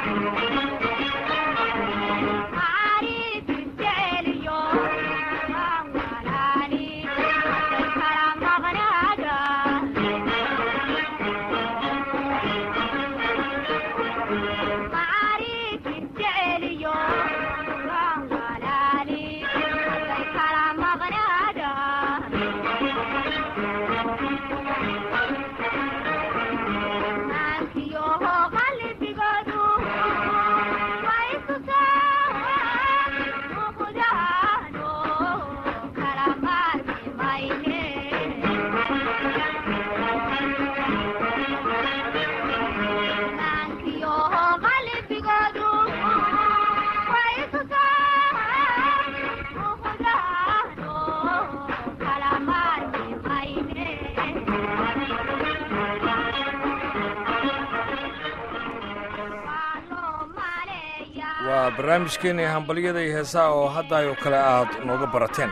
waa barnaamijkeennii hambalyada iyo heesaha oo haddaayoo kale aad nooga barateen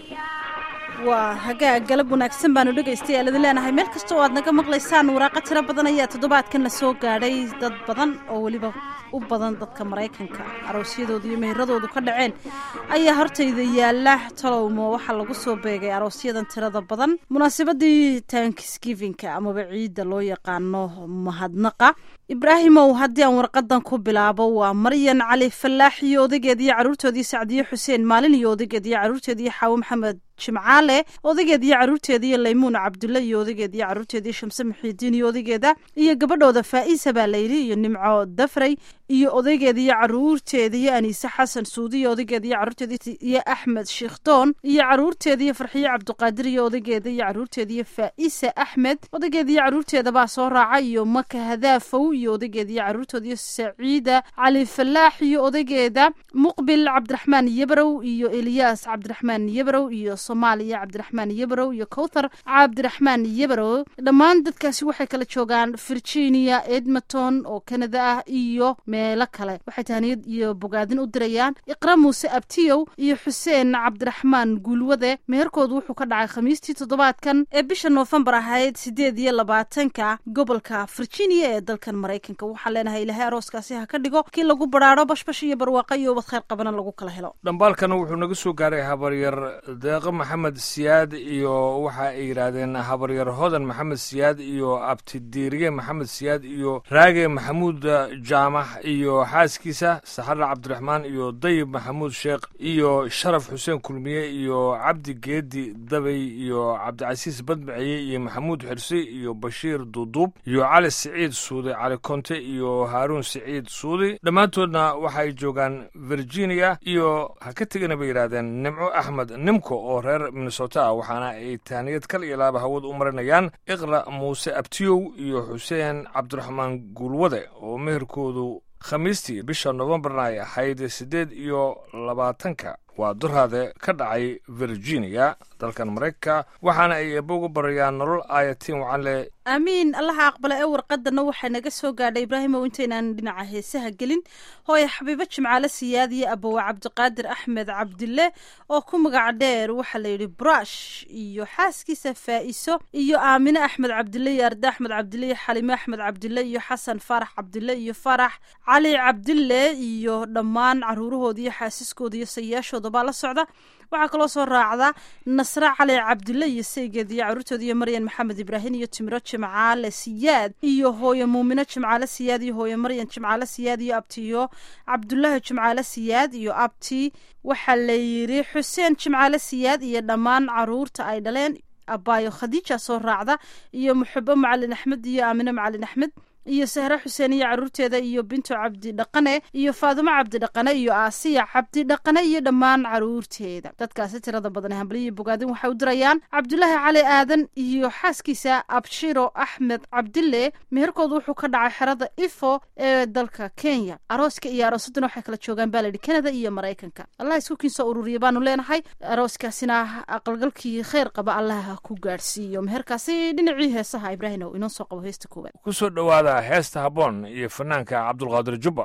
waa hagaag galab wanaagsan baanu dhegaystayaal idin leenahay meel kasta oo aad naga maqlaysaan waraaqa tiro badan ayaa toddobaadkan la soo gaadhay dad badan oo weliba u badan dadka maraykanka aroosyadooda iyo meheradoodu ka dhaceen ayaa hortayda yaala talowmo waxaa lagu soo beegay aroosyadan tirada badan munaasabadii tankisgivinka amaba ciidda loo yaqaano mahadnaqa ibraahimow haddii aan warqadan ku bilaabo waa maryan cali fallaax iyo odageed iyo carruurtoodii sacdiye xuseen maalin iyo odageed iyo carruurteediiyo xaawo maxamed jimcaale odageed iyo carruurteeda iyo laymuun cabdulle iyo odageed iyo carruurteedii shamse muxiidiin iyo odageeda iyo gabadhooda faa'iisa baa layidhi iyo nimco dafrey iyo odaygeed iyo carruurteeda iyo aniise xasan suudi iyo odageed iyo carruurteedii iyo axmed shiikhdoon iyo carruurteeda iyo farxiye cabdiqaadir iyo odageeda iyo carruurteeda iyo faa'iisa axmed odageed iyo carruurteeda baa soo raaca iyo maka hadaafow iyo odageed iyo carruurtooda iyo saciida cali fallaax iyo odageeda muqbil cabdiraxmaan yebrow iyo eliyaas cabdiraxmaan yebrow iyo soomaaliya cabdiraxmaan yebrow iyo kowthar cabdiraxmaan yebrow dhammaan dadkaasi waxay kala joogaan virginia edmonton oo canada ah iyo meelo kale waxay tahaniyad iyo bogaadin u dirayaan iqra muuse abtiyow iyo xuseen cabdiraxmaan guulwade meherkoodu wuxuu ka dhacay khamiistii toddobaadkan ee bisha noofembar ahayd sideed iyo labaatanka gobolka virginia ee dalkan maraykanka waxaan leenahay ilaahay arooskaasi ha ka dhigo kii lagu baraaro bashbash iyo barwaaqa iyo ubad khayr qabana lagu kala helo dhambaalkana wuxuu naga soo gaaray habaryar deeqo maxamed siyaad iyo waxa ay yidhaahdeen habaryar hodan maxamed siyaad iyo abtidiiriye maxamed siyaad iyo raage maxamuud jaamax iyo xaaskiisa saxarra cabdiraxmaan iyo dayib maxamuud sheekh iyo sharaf xuseen kulmiye iyo cabdi geedi dabay iyo cabdicasiis badmaciye iyo maxamuud xirsi iyo bashiir duuduub iyo cali siciid suudi cali konte iyo haaruun siciid suudi dhammaantoodna waxa ay joogaan virginia iyo ha ka tegana bay yidhaahdeen nimco axmed nimko oo reer minnesota ah waxaana ay taaniyad kal iyo laaba hawad u marinayaan iqra muuse abtiyow iyo xuseen cabdiraxmaan guulwade oo meherkoodu khamiistii bisha novembarna ay ahayd siddeed iyo labaatanka waa durhaade ka dhacay virginia dalkan maraykanka waxaana ay eebba uga barayaan nolol aayatiin wacanle aamiin allaha aqbala ee warqadana waxaa naga soo gaadhay ibraahimow intaynaan dhinaca heesaha gelin hooye xabiibo jimcaale siyaad iyo abowa cabdiqaadir axmed cabdille oo ku magac dheer waxaa layidhi brush iyo xaaskiisa faa'iso iyo aamine axmed cabdille iyo arda axmed cabdille iyo xalime axmed cabdille iyo xasan faarax cabdille iyo farax cali cabdille iyo dhammaan caruurahooda iyo xaasiskooda iyo sayaashooda baa la socda waxaa kaloo soo raacda nasre cali cabdille iyo saygeed iyo caruurtooda iyo maryan maxamed ibraahim iyo timiro jimcaale siyaad iyo hooye muumino jimcaale siyaad iyo hooye maryan jimcaale siyaad iyo abtiyo cabdulaahi jimcaale siyaad iyo abti waxaa layidhi xuseen jimcaale siyaad iyo dhammaan caruurta ay dhaleen abaayo khadiija soo raacda iyo muxubo macalin axmed iyo aamine macalin axmed iyo sahre xuseen iyo caruurteeda iyo binto cabdi dhaqane iyo faadumo cabdi dhaqane iyo aasiya cabdi dhaqane iyo dhammaan caruurteeda dadkaasi tirada badan hambaliyo bogaadin waxay u dirayaan cabdulaahi cali aadan iyo xaaskiisa abshiro axmed cabdille meherkoodu wuxuu ka dhacay xerada ifo ee dalka kenya arooska iyo aroosaduna waxay kala joogaan baa layidhi kanada iyo maraykanka allah isku kiinsoo ururiya baanu leenahay arooskaasina aqalgalkii kheyr qaba allaha ku gaadhsiiyo meherkaasi dhinacii heesaha ibraahimow inoo soo qabo heesta koowaad kusoo dhowaada heesta habboon iyo fanaanka cabdulqaadir jubba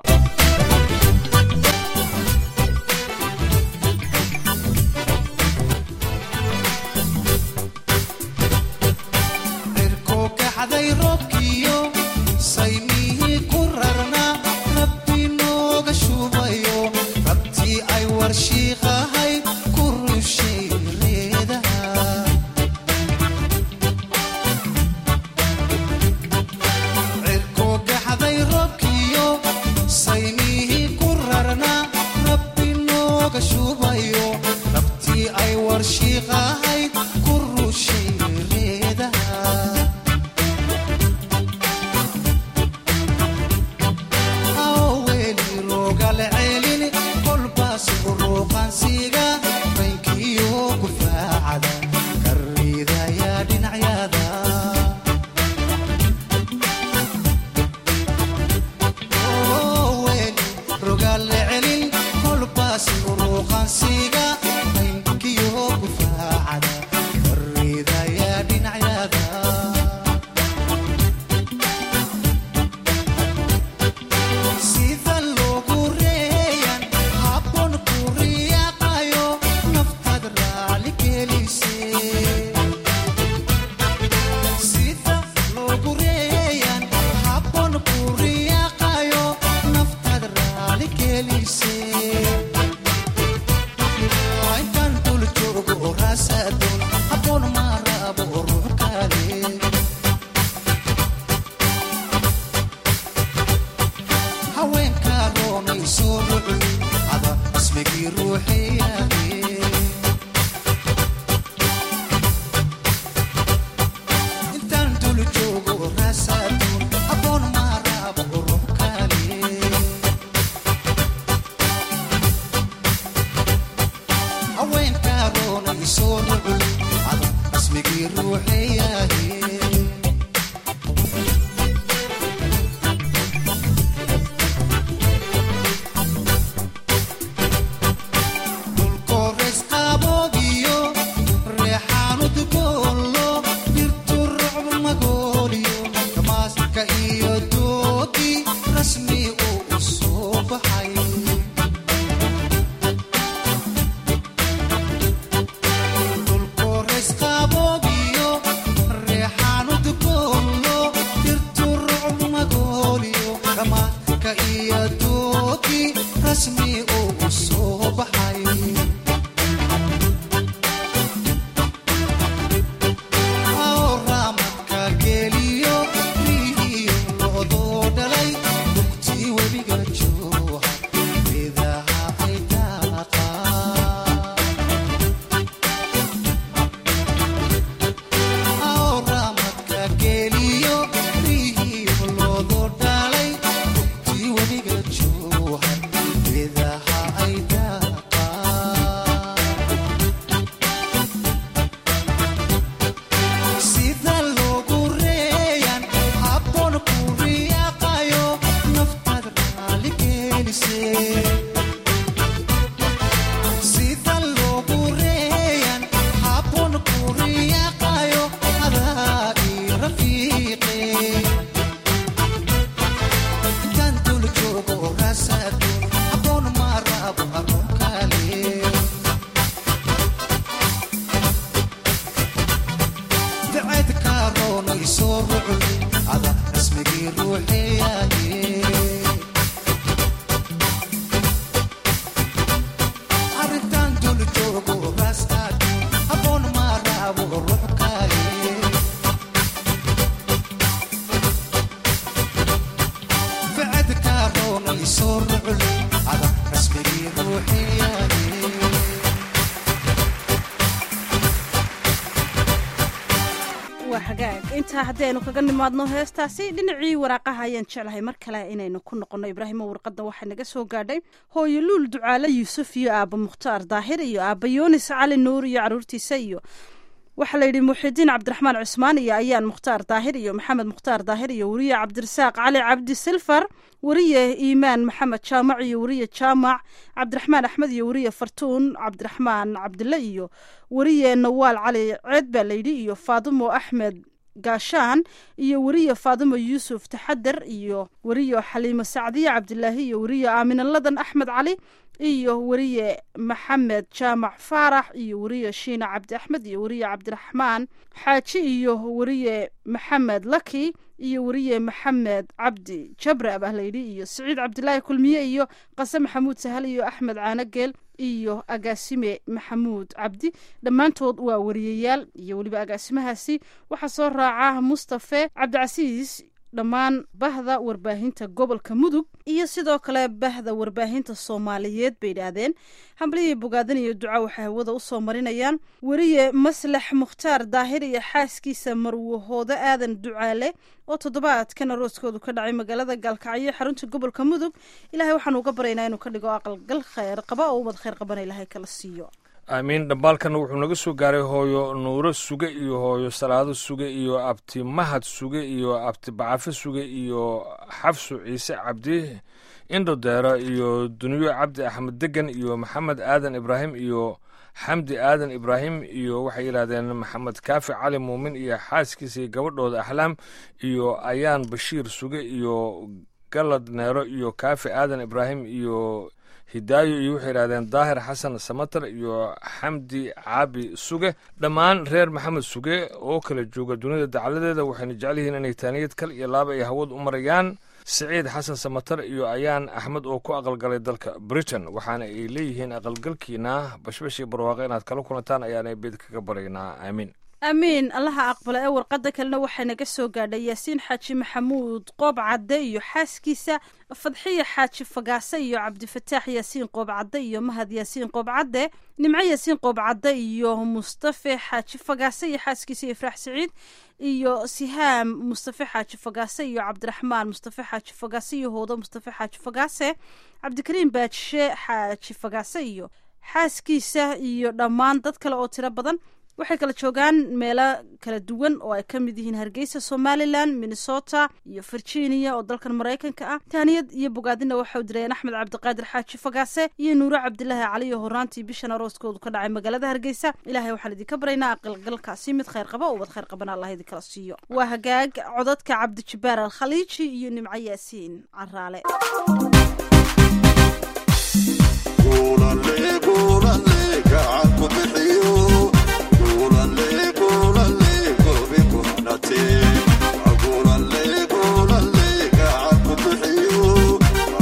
cirko kacday roobkiyo saymihii ku rarnaa rabbi iyo duugii rasmi ugu soo baxay awramadka geliyo riiyo loodoo dhalay dugtii webiga jooha idaha ay daaqaan awramadka geliyo riiyo loodoo dhalay dugtii webiga jooha idaha ay daaqaan sida loogu reeyaan habboon ku riyaaqayo naftaad raali gelisee sida loogu reeyaan habboon ku riyaaqayo adaa ii rafiiqe intaan dul joogo raasaado habboon ma rabo haruun kale dacad kaaroonay soo rucday ada rasmigii ruuxeeyaye arrintan dul joogo raastaadu habboon ma raabo ruux kale dacad kaaroonay soo rucday ada rasmigii ruuxeeyaye waa hagaag intaa haddaynu kaga nimaadno heestaasi dhinacii waraaqaha ayaan jeclahay mar kale inaynu ku noqonno ibraahimo warqadda waxaa naga soo gaadhay hooyo luul ducaale yuusuf iyo aabba mukhtaar daahir iyo aabba yoonis cali nuur iyo caruurtiisa iyo waxaa la yidhi muxidiin cabdiraxmaan cusmaan iyo ayaan mukhtaar daahir iyo maxamed mukhtaar daahir iyo weriye cabdirasaaq cali cabdi silfar weriye iimaan maxamed jaamac iyo weriye jaamac cabdiraxmaan axmed iyo weriye fartuun cabdiraxmaan cabdille iyo weriye nawaal cali ceed baa layidhi iyo faadimo axmed gaashaan iyo weriye faadimo yuusuf taxadar iyo weriye xaliimo sacdiye cabdilaahi iyo weriye aamina ladan axmed cali iyo weriye maxamed jaamac faarax iyo weriye shiina cabdi axmed iyo weriye cabdiraxmaan xaaji iyo weriye maxamed laki iyo weriye maxamed cabdi jabre abah layidhi iyo siciid cabdilaahi kulmiye iyo qase maxamuud sahal iyo axmed caanogeel iyo agaasime maxamuud cabdi dhammaantood waa wariyayaal iyo weliba agaasimahaasi waxaa soo raaca mustafe cabdicasiis dhammaan bahda warbaahinta gobolka mudug iyo sidoo kale bahda warbaahinta soomaaliyeed bay idhaahdeen hambalihii bogaadan iyo duca waxay hawada usoo marinayaan weriye maslax mukhtaar daahir iyo xaaskiisa marwahoodo aadan ducaale oo toddobaadkan arooskoodu ka dhacay magaalada gaalkacyo xarunta gobolka mudug ilahay waxaanu uga baryaynaa inuu ka dhigo aqalgal kheyr qaba oo umad kheyr qabana ilahay kala siiyo aamiin dhambaalkana wuxuu naga soo gaaray hooyo nuuro suge iyo hooyo salaado suge iyo abti mahad suge iyo abti bacafe suge iyo xafsu ciise cabdi indhodeero iyo duniyo cabdi axmed degan iyo maxamed aadan ibraahim iyo xamdi aadan ibraahim iyo waxay yidhahdeen maxamed kaafi cali muumin iyo xaaskiisa iyo gabadhooda axlaam iyo ayaan bashiir suge iyo galad neero iyo kaafi aadan ibraahim iyo hidaayo iyo waxay yidhahdeen daahir xasan samatar iyo xamdi caabi suge dhammaan reer maxamed suge oo kala jooga dunida dacaladeeda waxayna jecel yihiin inay taaniyad kal iyo laaba ay hawad u marayaan siciid xasan samatar iyo ayaan axmed oo ku aqalgalay dalka britain waxaana ay leeyihiin aqalgalkiina bashbashii barwaaqo inaad kala kulantaan ayaana beed kaga baraynaa aamiin amiin allaha aqbala ee warqadda kalena waxaa naga soo gaadhay yaasiin xaaji maxamuud qoob cadde iyo xaaskiisa fadxiya xaaji fagaase iyo cabdifataax yaasiin qoob cadde iyo mahad yaasiin qoob cadde nimco yaasiin qoob cadde iyo mustafe xaaji fagaase iyo xaaskiisa ifraax siciid iyo sihaam mustafe xaaji fagaase iyo cabdiraxmaan mustafe xaaji fagaase iyo hoodo mustafe xaaji fagaase cabdikariim baajishe xaaji fagaase iyo xaaskiisa iyo dhammaan dad kale oo tiro badan waxay kala joogaan meelo kala duwan oo ay ka mid yihiin hargeysa somalilan minnesota iyo virginia oo dalkan maraykanka ah taaniyad iyo bogaadina waxau dirayeen axmed cabdiqaadir xaaji fagaase iyo nuuro cabdilaahi cali oo horaantii bishan arooskoodu ka dhacay magaalada hargeysa ilaahay waxaan idinka baraynaa aqalgalkaasi mid kheyr qaba oo wad kheyr qabana allah idinkala siiyo waa hagaag codadka cabdijabaar alkhaliiji iyo nimco yaasiin caraale Thank you.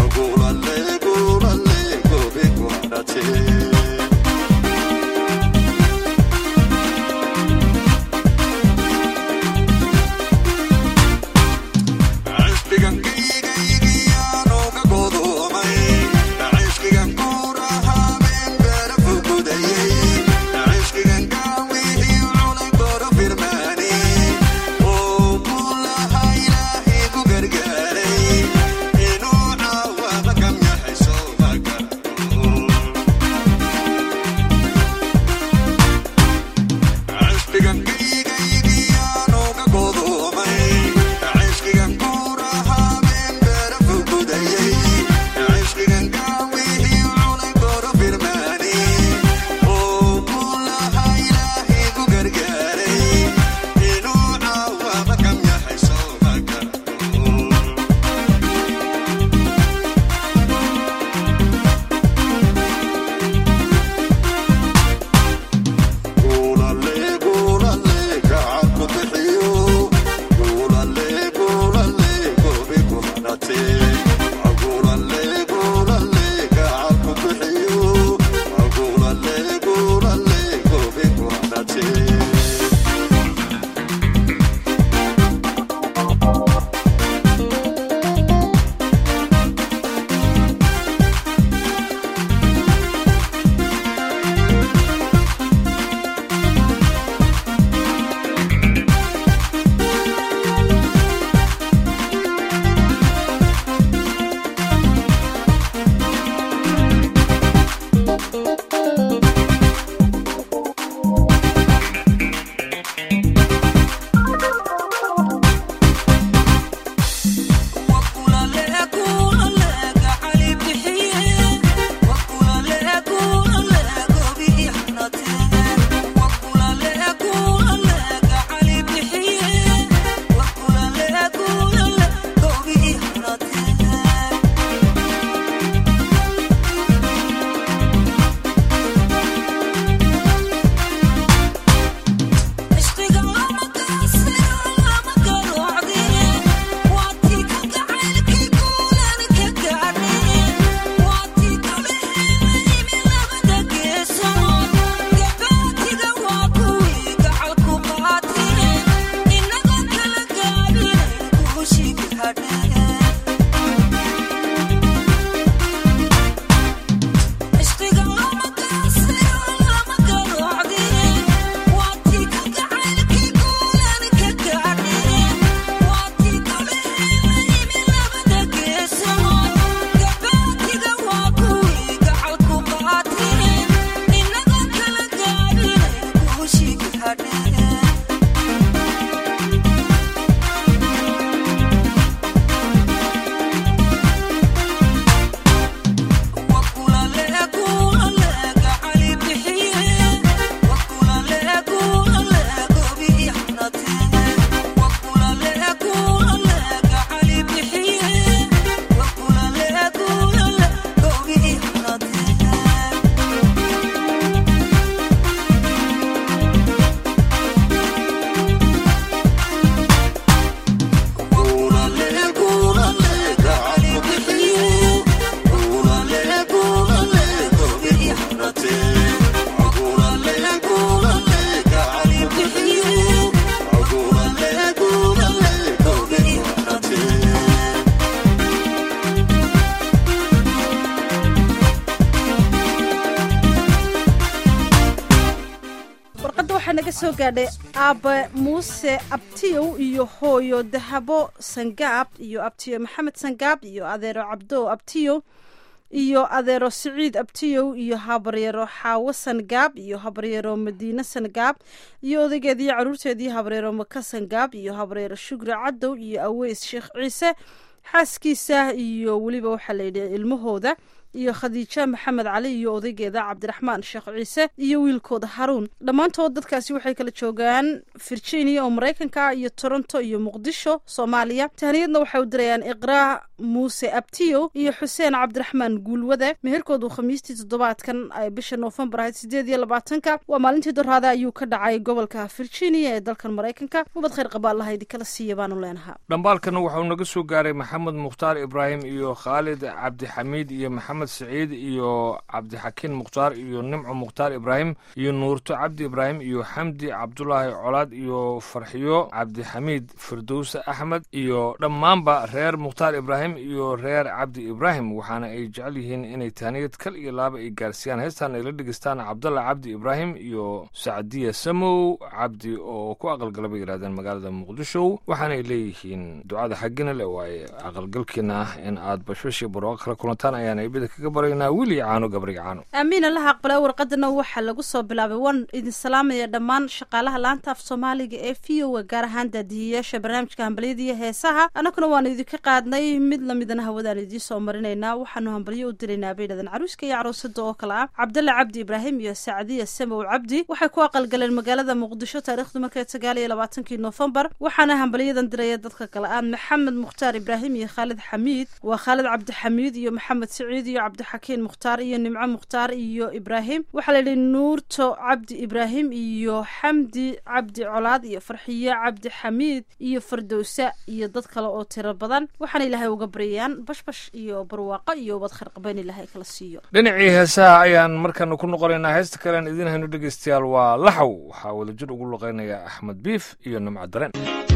soo gaadhay aabe muuse abtiyow iyo hooyo dahabo sangaab iyo abtiyo maxamed sangaab iyo adeero cabdo abtiyow iyo adeero siciid abtiyow iyo habaryaro xaawo sangaab iyo habaryaro madiine sangaab iyo odaygeediiyo caruurteedii habaryaro maka sangaab iyo habaryaro shugri cadow iyo aweys sheekh ciise xaaskiisa iyo weliba waxaa layidhi ilmahooda iyo khadiija maxamed cali iyo odaygeeda cabdiraxmaan sheekh ciise iyo wiilkooda haruun dhammaantood dadkaasi waxay kala joogaan virginia oo maraykanka iyo toronto iyo muqdisho soomaaliya tahniyadna waxay u dirayaan iqraa muuse abtiyo iyo xuseen cabdiraxmaan guulwade meherkoodu khamiistii toddobaadkan ay bisha noofembar ahayd sideed iyo labaatanka waa maalintii doraada ayuu ka dhacay gobolka virginia ee dalkan maraykanka mubad khayr qaba allaha idinkala siiya baanu leenahaa dhambaalkana waxauu naga soo gaaray maxamed mukhtaar ibraahim iyo khaalid cabdixamiid iyo maxamed saciid iyo cabdixakiin mukhtaar iyo nimco mukhtaar ibraahim iyo nuurto cabdi ibraahim iyo xamdi cabdulaahi colaad iyo farxiyo cabdixamiid firdowse axmed iyo dhammaanba reer mukhtaar ibraahim iyo reer cabdi ibraahim waxaana ay jecel yihiin inay tahniyad kal iyo laaba ay gaarsiiyaan heestan ay la dhegeystaan cabdalla cabdi ibraahim iyo sacdiya samow cabdi oo ku aqalgala bay yidhahdeen magaalada muqdisho waxaanay leeyihiin ducada xaggina le waaye aqalgalkiina ah in aad bashbashii barooqa kala kulantaan ayaan eebida kaga baraynaa wili caano gabriga caano aamiin allaha aqbala warqadana waxaa lagu soo bilaabay waan idin salaamaya dhammaan shaqaalaha laanta af soomaaliga ee v o a gaar ahaan daadihiyayaasha barnaamijka hambalyada iyo heesaha annaguna waanu idinka qaadnay mid lamidana hawadaan idiin soo marinaynaa waxaanu hambalyo u diraynaa bay dhahdeen caruuska iyo caruusada oo kale ah cabdalla cabdi ibraahim iyo sacdiya samow cabdi waxay ku aqalgaleen magaalada muqdisho taariikhdu markay sagaal iyo labaatankii noofembar waxaana hambalyadan diraya dadka kale ah maxamed mukhtaar ibraahim iyo khaalid xamiid waa khaalid cabdixamiid iyo maxamed saciid iyo cabdixakiin mukhtaar iyo nimco mukhtaar iyo ibraahim waxaa layidhi nuurto cabdi ibraahim iyo xamdi cabdi colaad iyo farxiyo cabdi xamiid iyo fardowsa iyo dad kale oo tiro badan waxaana ilaahay uga baryayaan bashbash iyo barwaaqo iyo ubad kharqabeyn ilaahay kala siiyo dhinacii heesaha ayaan markana ku noqonaynaa heesta kalean idiin hayno dhegeystayaal waa laxow waxaa wadajir ugu luqeynaya axmed biif iyo nimco dareen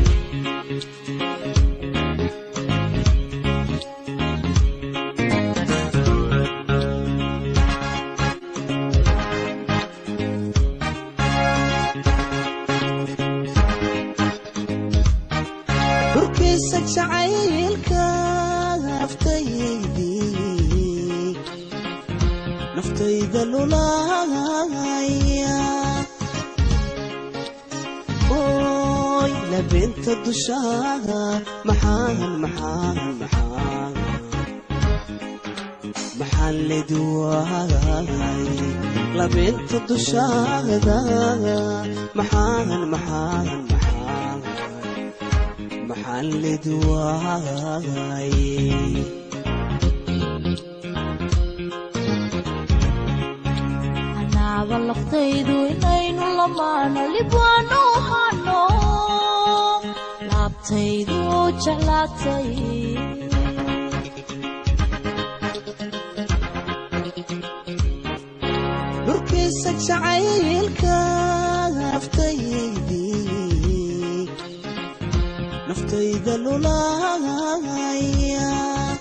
dhurkiisa jacaylka naftaydii naftayda lulaaya oy labeenta dushaada maxaan maxaan maxaan maxaan ledwaay labeenta dushaada maxaan maxaan maxaan maxaan ledwaay anaaba laftaydu inaynu lamaano libwaanu hano laabtaydu jeclaatay dhurkiisa jacaylka naftaydii naftayda lulaaya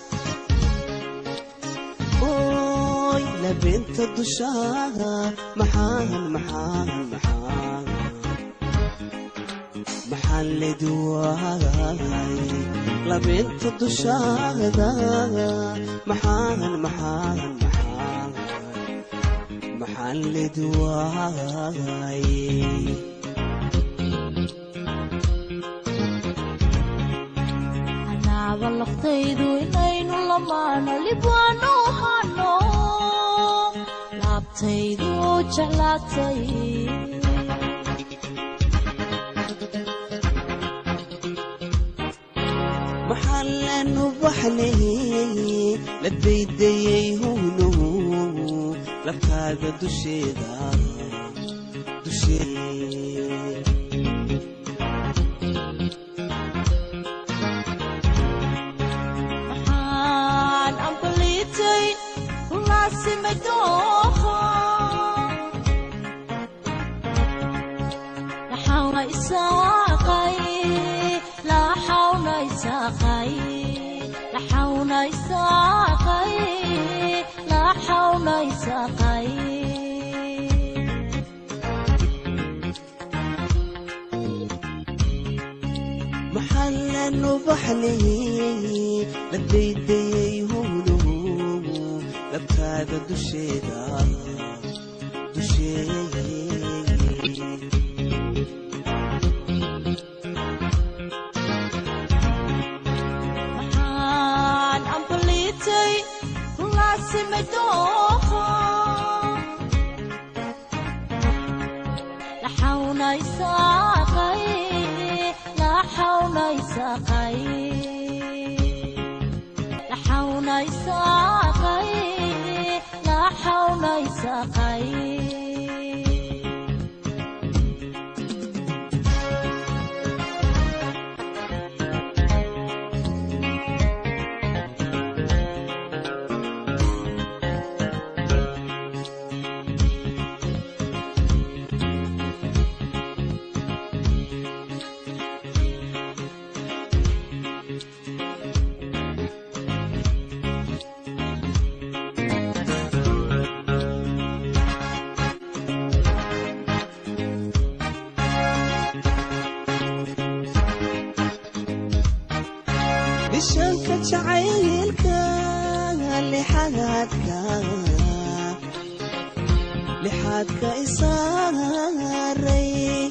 oy labeenta dushaada maxaan maxaan maxaan maxaan ledwaay labeenta dushaada maxaan maxaan maxaan maxaan ledwaay anaaba laftaydu inaynu lamaano libwaanu hano laabtaydu jeclaatay maxaan lanu baxnay la daydayay howno labkaaga dusheeda dushee maxaan ambaliitay kulaasimay dooha laxawna isaaqay laxawna isaaqay laxawna isaaqay laxawna isaaqay ubaxnay la daydayay howluhu labtaada dusheeda dusheeda maxaan ambaliitay laasimay dooqa laxawnaysaaqay laxawnaysaaqay laxawnaysaaqay laxawnaysaaqay bishanka jacaylka lixaadka lixaadka isaaray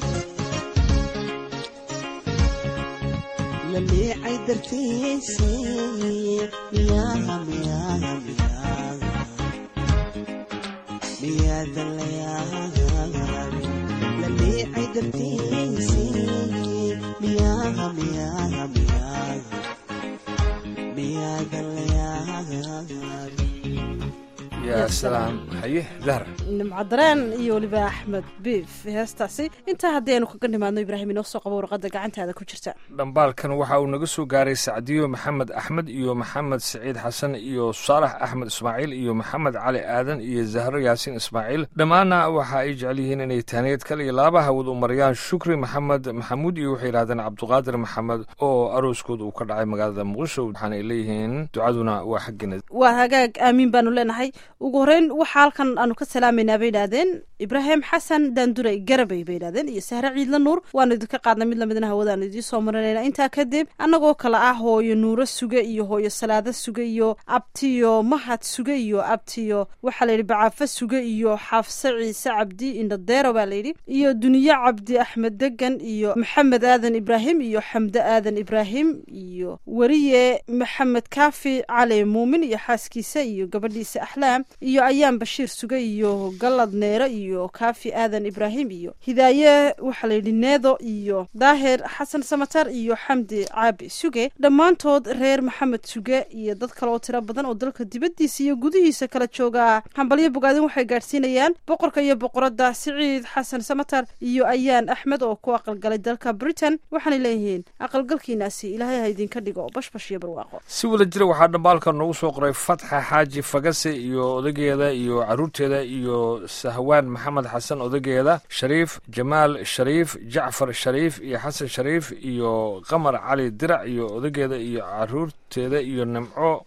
la liicay dartiisay miyaha miyaha miyaha miyaada layahay la liicay dartiisay miyaha miyaha miyaha miyaada layahay yaa salaam haye dahra nimco dareen iyo weliba axmed biif heestaasi intaa haddii aynu kaga nimaadno ibraahim inoo soo qabo warqadda gacantaada ku jirta dhambaalkan waxa uu naga soo gaaray sacdiyo maxamed axmed iyo maxamed siciid xasan iyo saalax axmed ismaaciil iyo maxamed cali aadan iyo zahro yaasiin ismaaciil dhammaanna waxa ay jecel yihiin inay taaniyad kale iyo laaba hawad u mariyaan shukri maxamed maxamuud iyo waxay yidhahdeen cabduqaadir maxamed oo arooskooda uu ka dhacay magaalada muqdisho waxaana ay leeyihiin ducaduna waa xaggeena waa hagaag aamiin baanu leenahay ugu horeyn waxaa halkan aanu ka salaamaynaa bay idhaahdeen ibraahim xasan daanduray garabay bay idhahdeen iyo sahre ciidla nuur waanu idinka qaadnay mid lamidna hawadaanu idiin soo marinayna intaa kadib annagoo kale ah hooyo nuuro suge iyo hooyo salaado suge iyo abtiyo mahad suge iyo abtiyo waxaa layidhi bacaafo suge iyo xaafse ciise cabdi indhadeero baa layidhi iyo duniye cabdi axmed degan iyo maxamed aadan ibraahim iyo xamde aadan ibraahim iyo weriye maxamed kaafi cali muumin iyo xaaskiisa iyo gabadhiisa axlaam iyo ayaan bashiir suge iyo galad neere iyo kaafi aadan ibraahim iyo hidaaye waxaa layidhi needo iyo daahir xasan samatar iyo xamdi caabi suge dhammaantood reer maxamed suge iyo dad kale oo tiro badan oo dalka dibaddiisa iyo gudihiisa kala jooga hambalyo bogaadin waxay gaadhsiinayaan boqorka iyo boqoradda siciid xasan samatar iyo ayaan axmed oo ku aqalgalay dalka britain waxaanay leeyihiin aqalgalkiinaasi ilaahay ha idinka dhigo bashbash iyo barwaaqo si wada jira waxaa dhambaalka noogu soo qoray fatxa xaaji fagase iyo odageeda iyo caruurteeda iyo sahwaan maxamed xasan odageeda shariif jamaal shariif jacfar shariif iyo xasan shariif iyo qamar cali dirac iyo odageeda iyo caruurteeda iyo nimco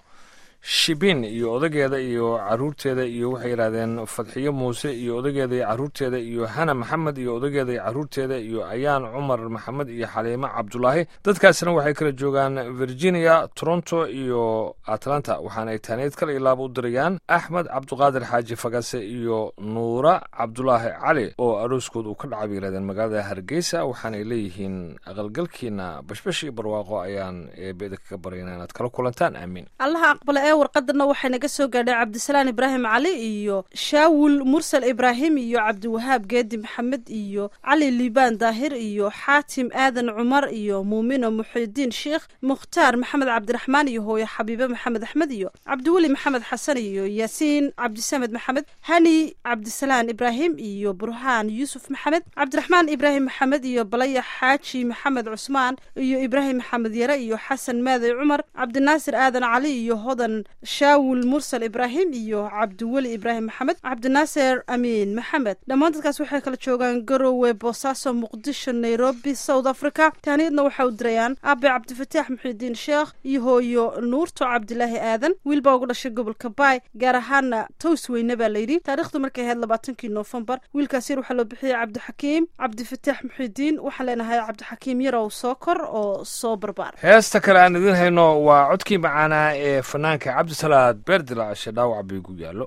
shibin iyo odageeda iyo caruurteeda iyo waxay yidhahdeen fadxiyo muuse iyo odageeda iyo caruurteeda iyo hana maxamed iyo odageeda iyo caruurteeda iyo ayaan cumar maxamed iyo xaliimo cabdulaahi dadkaasna waxay kala joogaan virginia toronto iyo atlanta waxaana ay taaneed kale iyo laaba u dirayaan axmed cabduqaadir xaaji fagase iyo nuura cabdulaahi cali oo arooskood uu ka dhacay bay yidhahdeen magaalada hargeysa waxaanay leeyihiin aqalgalkiina bashbash iyo barwaaqo ayaan eebeeda kaga baryana inaad kala kulantaan aamiin allaha aqbale ee warqadana waxay naga soo gaadhay cabdisalaan ibraahim cali iyo shaawul mursal ibraahim iyo cabdiwahaab geedi maxamed iyo cali liibaan daahir iyo xaatim aadan cumar iyo muumino muxidiin sheikh mukhtaar maxamed cabdiraxmaan iyo hooyo xabiibe maxamed axmed iyo cabdiweli maxamed xasan iyo yaasiin cabdisamed maxamed hani cabdisalaan ibraahim iyo burhaan yuusuf maxamed cabdiraxmaan ibraahim maxamed iyo balaya xaaji maxamed cusmaan iyo ibraahim maxamed yare iyo xasan maaday cumar cabdinaasir aadan cali iyo hodan shaawul mursal ibraahim iyo cabdiweli ibraahim maxamed cabdinaaser amiin maxamed dhammaan dadkaas waxay kala joogaan garowe boosaaso muqdisho nairobi south africa tahniyadna waxa u dirayaan aabe cabdifataax muxiidiin sheekh iyo hooyo nuurto cabdilaahi aadan wiil baa ugu dhashay gobolka baay gaar ahaana tows weyne baa layidhi taarikhdu markay ahayd labaatankii noofembar wiilkaas yar waxaa loo bixiyey cabdixakiim cabdifataax muxiidiin waxaan leenahay cabdixakiim yarow soo kor oo soo barbaar heesta kale aan idiin hayno waa codkii macaanaa ee fanaanka cabdisalaad beerdilaacshe dhaawac baygu yaallo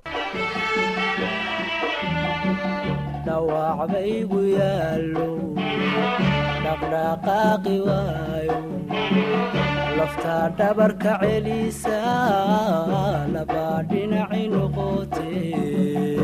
dhawac baygu yaallo dhaqdhaqaaqi waayo laftaa dhabarka celisa labaa dhinaci noqotee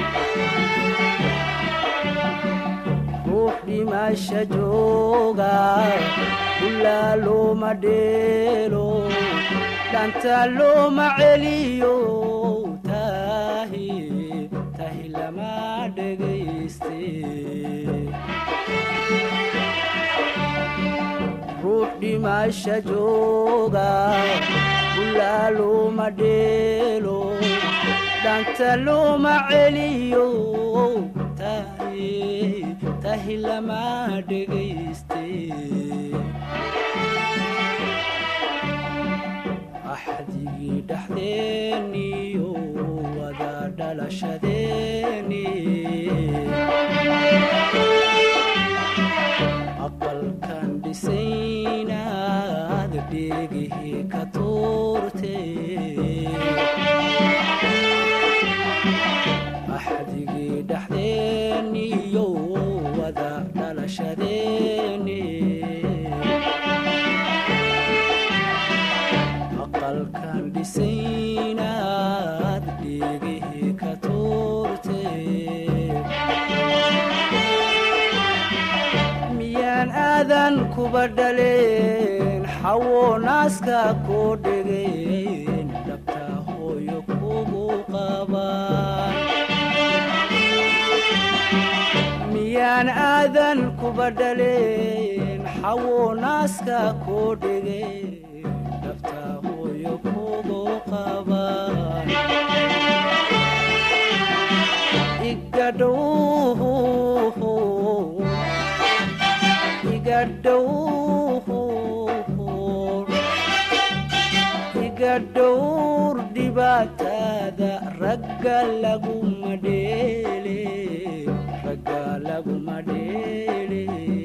ruux dhimasha jooga ilaa looma dheelo dhanta looma celiyo tahi tahi lama dhegayste ruux dhimasha jooga ilaa looma dheelo dhanta looma celiyo tahi tahi lama dhegayste axdigii dhexdeeniyo wada dhalashadeeni aqalkan dhisaynaad dheegihii ka tuurte axdigii dhexdeeniyo wada dhalashadeeni aqalkan dhisaynaad dheegihii ka tuurte miyaan aadan kuba dhaleen xawo naaska koo dhegeen dhabta hooyo kugu qabaan miyaan aadan kuba dhaleen xawo naaska koo dhegeen dhabta hooyo kugu qabaan igadhow igadhowr igadhowr dhibaatada ragga laguma dheele ragga laguma dheele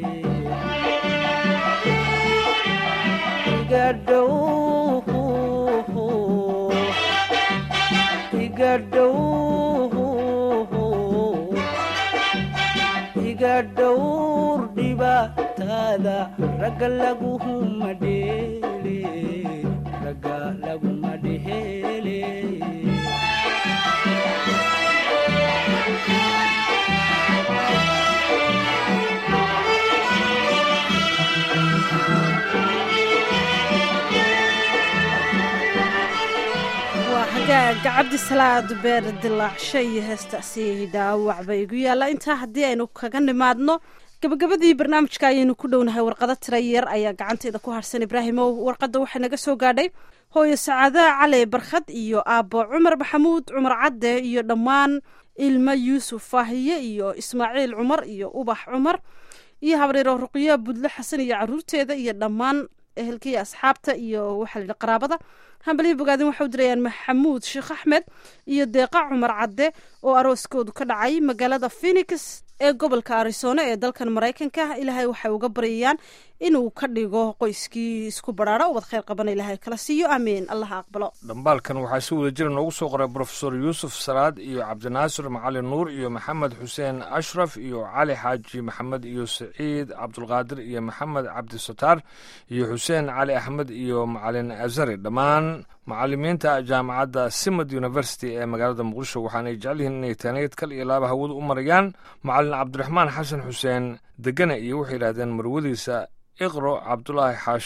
igadhow igadhow iga dhowr dhibaatada ragga laguma dheele ragga laguma dheele waa hagaaga cabdisalaad beer dilaacshe iyo heestaasi dhaawac ba igu yaalla intaa haddii aynu kaga nimaadno gabagabadii barnaamijka ayaynu ku dhownahay warqado tira yar ayaa gacanteeda ku harsan ibraahimow warqadda waxay naga soo gaadhay hooyo sacaada cali barkhad iyo aabbo cumar maxamuud cumar cadde iyo dhammaan ilmo yuusuf faahiye iyo ismaaciil cumar iyo ubax cumar iyo habriiro ruqyo budle xasan iyo caruurteeda iyo dhammaan ehelkii asxaabta iyo waxaa la yidhi qaraabada hambalihii bogaadin waxay u dirayaan maxamuud sheekh axmed iyo deeqa cumar cadde oo arooskoodu ka dhacay magaalada phoenix ee gobolka arizona ee dalkan maraykanka ilaahay waxay uga baryayaan inuu ka dhigo qoyskii isku badhaadho ubad khayr qabana ilaahay kala siiyo aamiin allaha aqbalo dhambaalkan waxaa si wada jira noogu soo qoray brofesor yuusuf salaad iyo cabdinaasir macalin nuur iyo maxamed xuseen ashraf iyo cali xaaji maxamed iyo saciid cabdulqaadir iyo maxamed cabdisataar iyo xuseen cali axmed iyo macalin azari dhammaan macalimiinta jaamacadda simad university ee magaalada muqdisho waxaanay jecel yihiin inay taaneed kal iyo laaba hawada u marayaan macalin cabdiraxmaan xasan xuseen degane iyo waxay yidhahdeen marwadiisa iqro cabdulaahi xaashi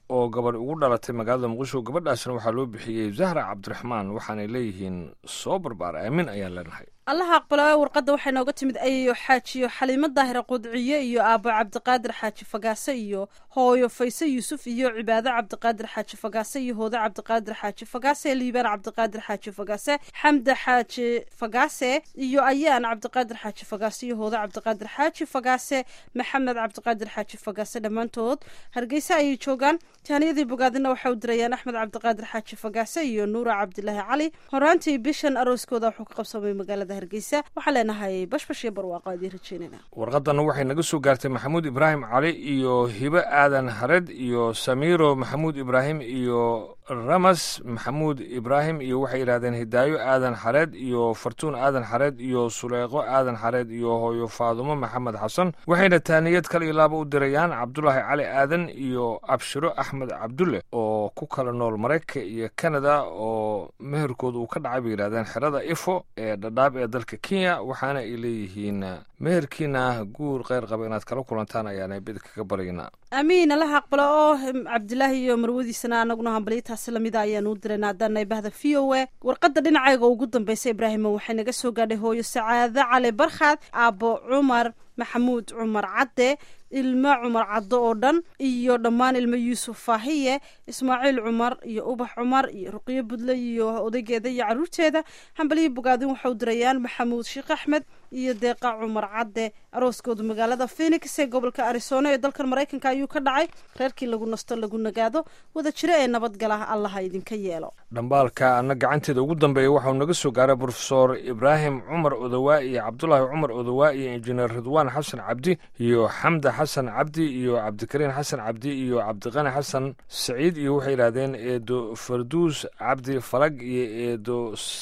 oo gabadh ugu dhalatay magaalada muqdisho gabadhaasna waxaa loo bixiyey zahra cabdiraxmaan waxaanay leeyihiin soo barbaar aamin ayaan leenahay allaha aqbalo warqadda waxay nooga timid ayayo xaajiyo xaliimo daahira qudciye iyo aabo cabdiqaadir xaaji fagaase iyo hooyo fayse yuusuf iyo cibaado cabdiqaadir xaaji fagaase iyo hoodo cabdiqaadir xaaji fagaase liibaan cabdiqaadir xaaji fagaase xamda xaaji fagaase iyo ayaan cabdiqaadir xaaji fagaase iyo hoodo cabdiqaadir xaaji fagaase maxamed cabdiqaadir xaaji fagaase dhammaantood hargeysa ayay joogaan taaniyadii bogaadina waxay u dirayaan axmed cabdiqaadir xaaji fagaase iyo nuura cabdilaahi cali horaantii bishan arooskooda wuxuu ka qabsamay magaalada hargeysa waxaan leenahay bashbash iyo barwaaqo adii rajeynayna warqadanna waxay naga soo gaartay maxamuud ibraahim cali iyo hibe aadan hared iyo samiiro maxamuud ibraahim iyo ramas maxamuud ibraahim iyo waxay yidhahdeen hidaayo aadan xareed iyo fartuun aadan xareed iyo suleeqo aadan xareed iyo hooyo faadumo maxamed xasan waxayna taaniyad kal iyo laaba u dirayaan cabdulaahi cali aadan iyo abshiro axmed cabdulle oo ku kala nool maraykanka iyo kanada oo meherkooda uu ka dhacay bay yidhahdeen xerada ifo ee dhadhaab ee dalka kenya waxaana ay leeyihiin meherkiina guur kheyr qaba inaad kala kulantaan ayaana bid kaga baryaynaa amiin allaha aqbalo oo cabdilaahi iyo marwadiisana anaguna hambalyataasi lamida ayaanu u dirayna haddaanay bahda v o a warqadda dhinacayga ugu dambaysa ibraahimo waxay naga soo gaadhay hooyo sacaado cali barkhaad aabo cumar maxamuud cumar cadde ilmo cumar caddo oo dhan iyo dhammaan ilmo yuusuf faahiye ismaaciil cumar iyo ubax cumar iyo ruqyo budle iyo odaygeeda iyo caruurteeda hambalyo bogaadin waxau dirayaan maxamuud sheekh axmed iyo deeqa cumar cadde arooskoodu magaalada phenix ee gobolka arizona ee dalkan maraykanka ayuu ka dhacay reerkii lagu nasto lagu nagaado wada jiro ee nabadgala allaha idinka yeelo dhambaalka ana gacanteeda ugu dambeeya waxau naga soo gaaray brofesor ibraahim cumar odowaa iyo cabdulaahi cumar odowaa iyo injineer ridwaan xasan cabdi iyo xamda xasan cabdi iyo cabdikariin xasan cabdi iyo cabdiqani xasan saciid iyo waxay yidhahdeen eedo farduus cabdi falag iyo eedo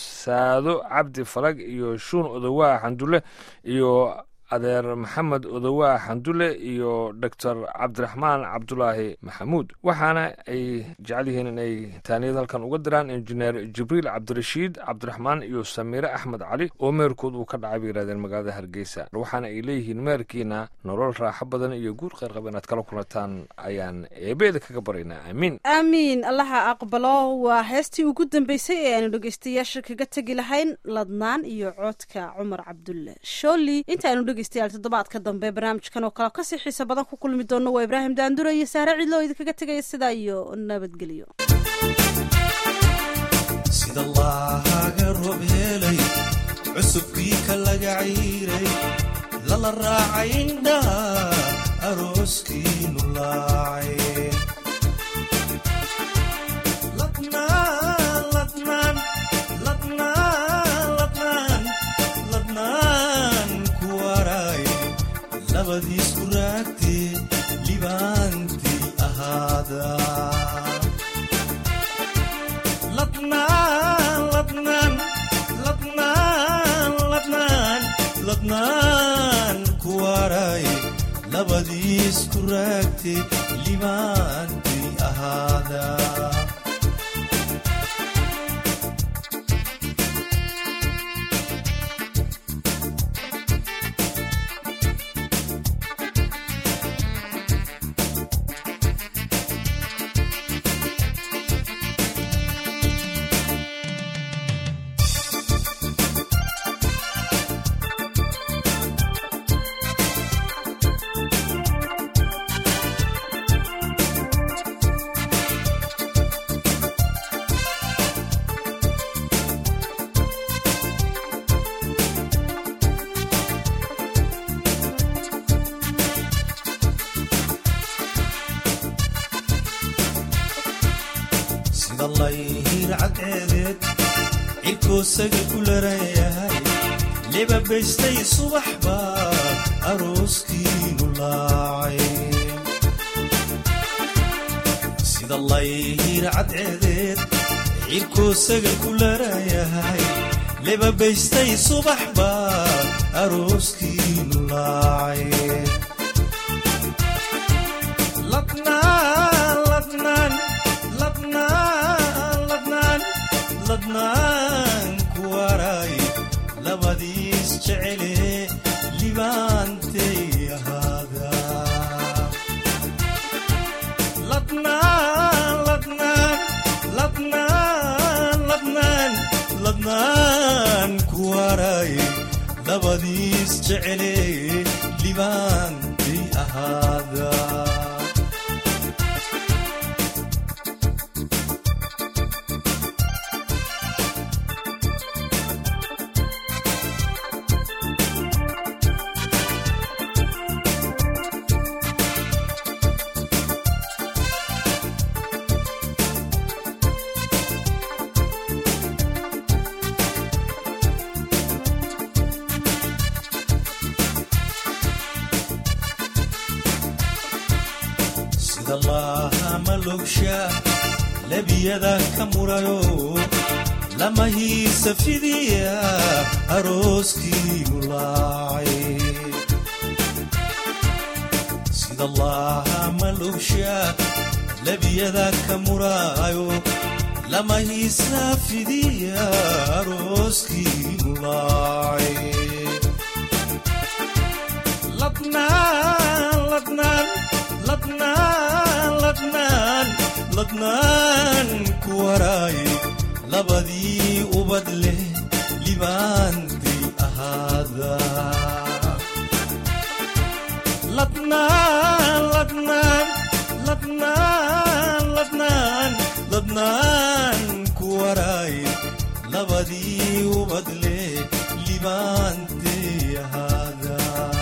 saado cabdi falag iyo shuun odowaa xandulle iyo adeer maxamed odowaa xandule iyo doctor cabdiraxmaan cabdulaahi maxamuud waxaana ay jecel yihiin inay taaniyad halkan uga diraan injineer jibriil cabdirashiid cabdiraxmaan iyo samiire axmed cali oo meherkood uu ka dhacay bay yidhahdeen magaalada hargeysa waxaana ay leeyihiin meherkiina nolol raaxo badan iyo guur kheyr qaba inaad kala kulantaan ayaan eebeeda kaga baraynaa aamiin aamiin allaha aqbalo waa heestii ugu dambeysay ee aanu dhegeystayaasha kaga tegi lahayn ladnaan iyo coodka cumar cabdulle sholi intaanu dhegeystayaal toddobaadka dambe barnaamijkan oo kale kasii xiisa badan ku kulmi doono waa ibraahim daandure iyo saare cidlo oo idinkaga tegaya sidaa iyo nabadgelyo sida laaga roob helay cusubkii ka laga cayray lala raacay indhaha arooskiinu laacay ladnaan ladnaan ladnaan ladnaan ladnaan ku waray labadiis ku raagtee libaantii ahaada ladnaan ladnaan ladnaan ladnaan ladnaan ku waray labadiis ku raagtee libaantii ahaada sida layhir cadceedeed cirkoosaga ku larayahay libabaystay subax baa arooskiinu laacay sida layhir cadceedeed cirkoosaga ku larayahay libabaystay subax baa arooskiinu laacay ladnaan ladnaan ladnaan ladnaan ladnaan ku waray labadiis jecele libaantay ahaada ladnaan waray labadiis jecele libaantii ahaada sida laahama logsha lebiyada ka murayo lama hiisa fidiya arooskii ulaacay sida laahama logsha lebiyada ka murayo lama hiisa fidiya arooskii ulaacay ladnaan ladnaan ladnaan ladnaan ladnaan ku waraay labadii ubad leh libaantii ahaada ladnaan ladnaan ladnaan ladnaan ladnaan ku waraay labadii ubad leh libaantii ahaada